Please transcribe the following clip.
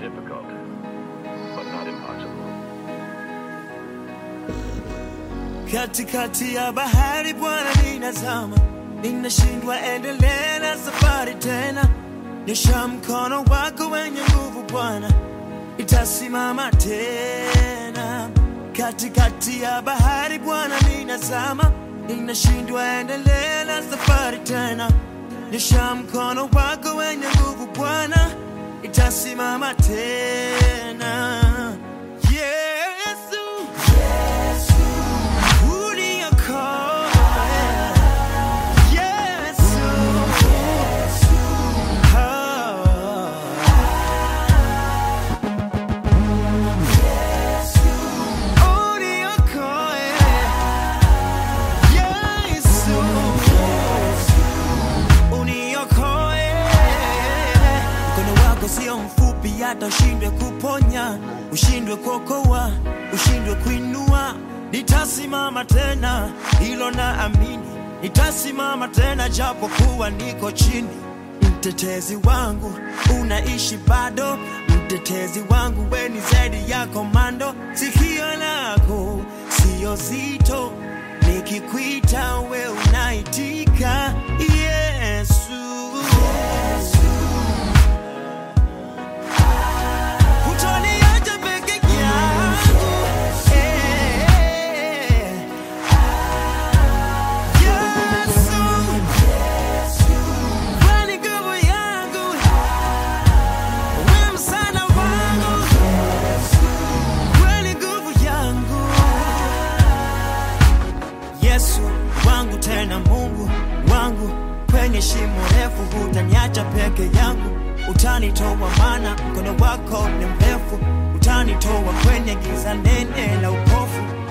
difficult, but not impossible. katikati ya bahari Bwana ninazama, ninashindwa endelea na safari tena. Nyosha mkono wako wenye nguvu Bwana, itasimama tena. Katikati ya bahari Bwana ninazama, ninashindwa endelea na safari tena. Nyosha mkono wako wenye nguvu Bwana, itasimama tena. Yesu, Uliokoa. Yesu. Oh. Uliokoa. Yesu. Uniokoe. Mkono wako sio mfupi hata ushindwe kuponya, ushindwe kuokoa, ushindwe kuinua. Nitasimama tena, hilo na amini. Nitasimama tena japo kuwa niko chini. Mtetezi wangu unaishi bado, mtetezi wangu we ni zaidi ya komando. Sikio lako sio zito, nikikuita we unaitika. Yesu, hutoniacha peke yangu. Eh. Yesu, wewe ni nguvu yangu, wewe msaada wangu, wewe ni nguvu yangu. Yesu wangu tena Mungu wangu, kwenye shimo refu hutaniacha peke yangu, utanitoa maana mkono wako ni mrefu, utanitoa kwenye giza nene la upofu